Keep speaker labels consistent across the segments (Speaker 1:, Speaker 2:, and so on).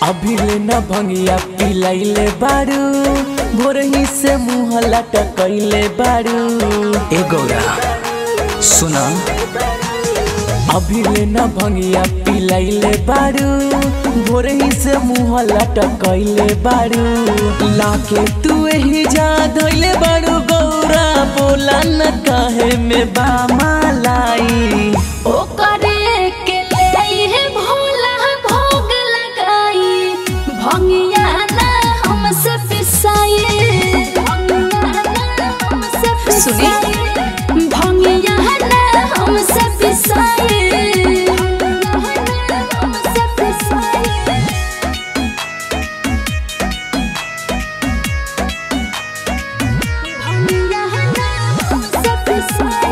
Speaker 1: अभी ले न भंगिया पिलाइले बारू भोरही से मुँह लटकैले बारू
Speaker 2: ए गौरा सुना
Speaker 1: अभी ले न भंगिया पिलाइले बारू भोरही से मुँह लटकैले बारू लाके तू ही जा धैले बारू गौरा बोला न कहे में बामालाई
Speaker 3: ओकरे के ले भोला भोग लगाई भंगिया ना हमसे पिसाए सुनी भंगिया ना हमसे पिसाए हमसे पिसाए भंगिया ना हमसे पिसाए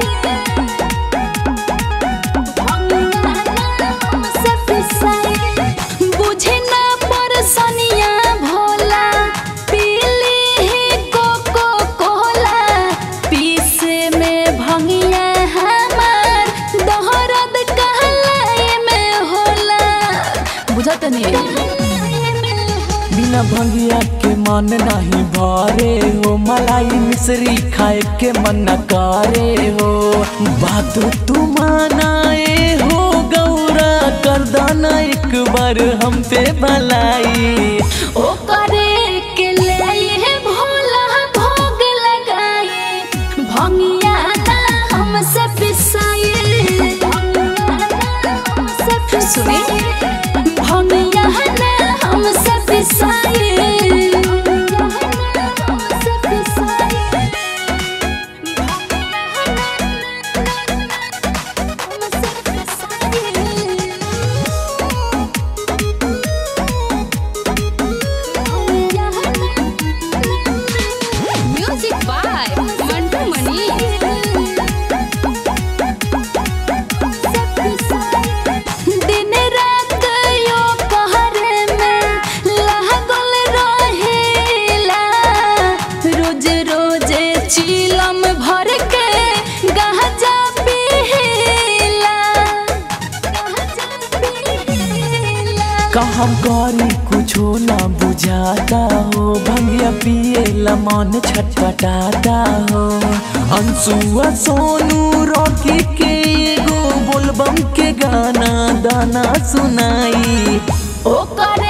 Speaker 3: बुझे ना परसनिया भोला पीली ही कोको कोला पीसे में भंगिया हमार दोहरद कहलाए में होला बुझत नहीं
Speaker 1: बिना भंगिया के मन नहीं भरे हो मलाई मिश्री खाए के मन न करे हो बात तू मानाए हो गौरा कर दाना एक बार हम पे भलाई
Speaker 3: ओकरे के ले भोला भोग लगाए भंगिया ना हमसे पिसाए सुनी भंगिया ना हमसे पिसाए हमसे पिसाए
Speaker 4: Music by Mantu Mani.
Speaker 3: दिन रात यो कहरे में लागल रहेला रोज रोज चीलम भर के गाजा पीला गाजा पीला
Speaker 1: का हम करी कुछो ना बुझाता हो भंगिया पिए ला मन छटपटाता हो अंशुआ सोनू रॉकी के एगो बोलबम के गाना दाना सुनाई
Speaker 3: ओकर